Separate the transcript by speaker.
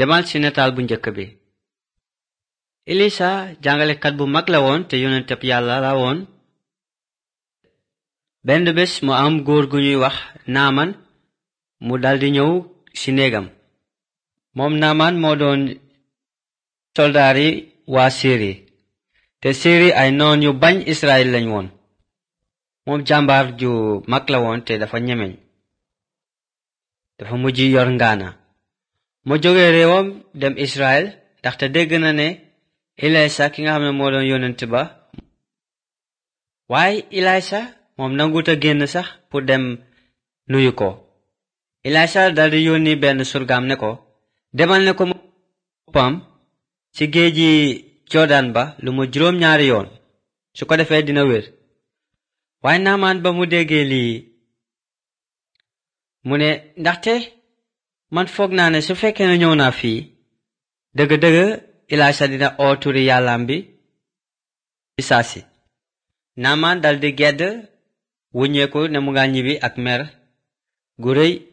Speaker 1: demal ci nataal bu njëkk bi elisa jàngalekat bu mag la woon te yonenteb yàlla la woon benn bés mu am góor gu ñuy wax naaman mu daldi ñëw ci néegam moom naaman moo doon soldaari waa siri te siri ay noon yu bañ israel lañ woon moom jàmbaar ju mag la woon te dafa ñemeñ dafa mujj yor ngaana mu jóge réewam dem israel ndaxte dégg na ne ilaysa ki nga xam ne moo doon yonent ba waaye ilaysa moom nangut a génn sax pour dem nuyu ko ilaysa daldi yónni benn surgaam ne ko demal ne ko boppam ci géeji jordan ba lu mu juróom ñaari yoon su ko defee dina wér waaye naamaan ba mu déggee lii mu ne ndaxte man foog naa ne su fekkee ne ñëw naa fii dëgg-dëgg ilaysa dina oo turi yàllaam bi ci saasi naamaan daldi gedd wuññeeku ne mu nga ñibbi ak mer gu rëy